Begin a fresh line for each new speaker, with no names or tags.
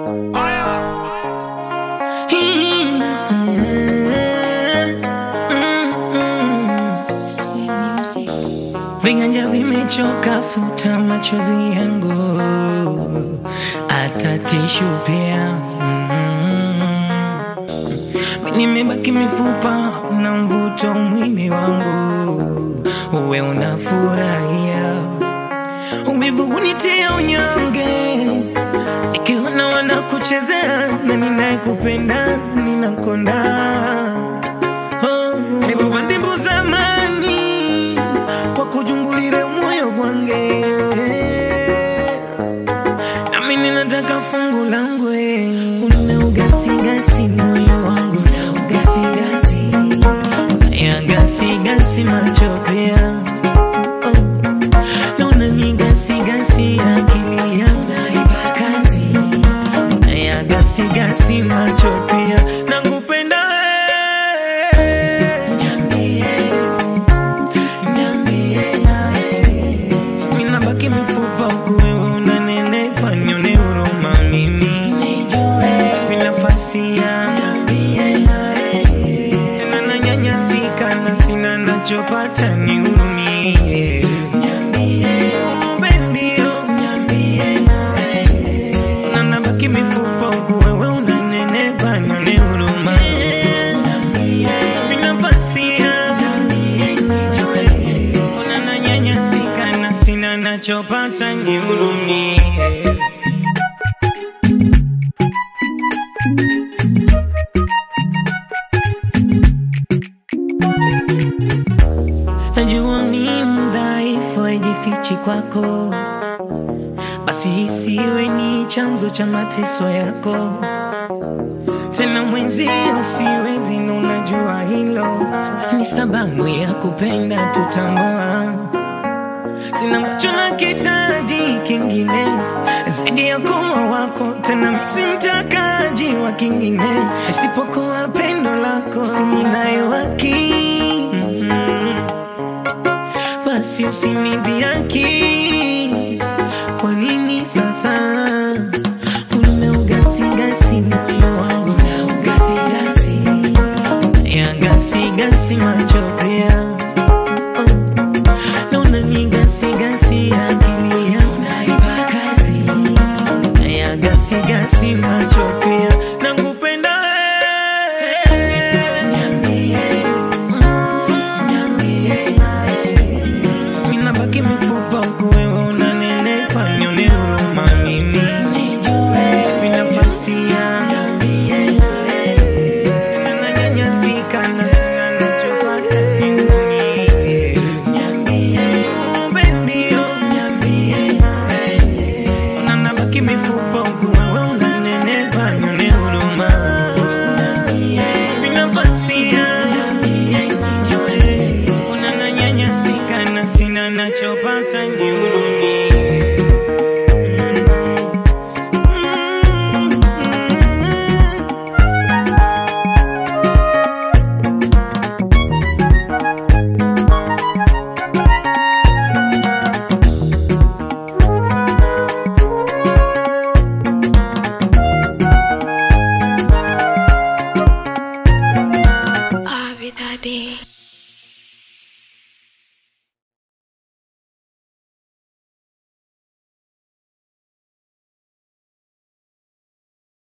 Viganja vimechoka, futa machozi yangu, hata tishu pia. Mm. Nimebaki mifupa na mvuto mwili wangu, uwe unafurahia. Uvivu unitia unyonge, nikiona wanakuchezea na ninayekupenda ninakonda. Oh, hebu bandimbu zamani kwa kujungulire moyo gwange nami ninataka fungu langu una ugasigasi moyo wangu na ugasigasi ya gasigasi macho pia oh. na unanigasigasi akili yangu naipa kazi ya gasigasi macho pia nakupenda wewe. Niambie Ninabaki mifupa huku wewe unanenepa, nione huruma mimi Nipe nafasi yangu tena nanyanyasika na sina nachopata nihurumie Oh, baby, oh. Na nabaki mifupa huku wewe unanenepa, nione huruma Nipe nafasi yangu unananyanyasika na sina nachopata nihurumie najua mi mdhaifu haijifichi kwako basi isiwe ni chanzo cha mateso yako tena mwenzio siwezi na unajua hilo ni sababu ya kupenda tutambua sina macho na kitaji kingine zaidi ya kuwa wako tena misimtakaji wa kingine isipokuwa pendo lako sininayo haki mm-hmm. basi usinidhiaki kwa nini sasa una ugasigasi moyo wangu na ugasigasi ya gasigasi macho pia oh na unanigasigasi akili yangu naipa kazi ya gasigasi macho pia nakupenda wewe. Ninabaki mifupa huku wewe unanenepa, nione huruma mimi Nipe nafasi yangu tena nanyanyasika na sina nachopata nihurumie. Oh, baby, oh. Na nabaki mifupa huku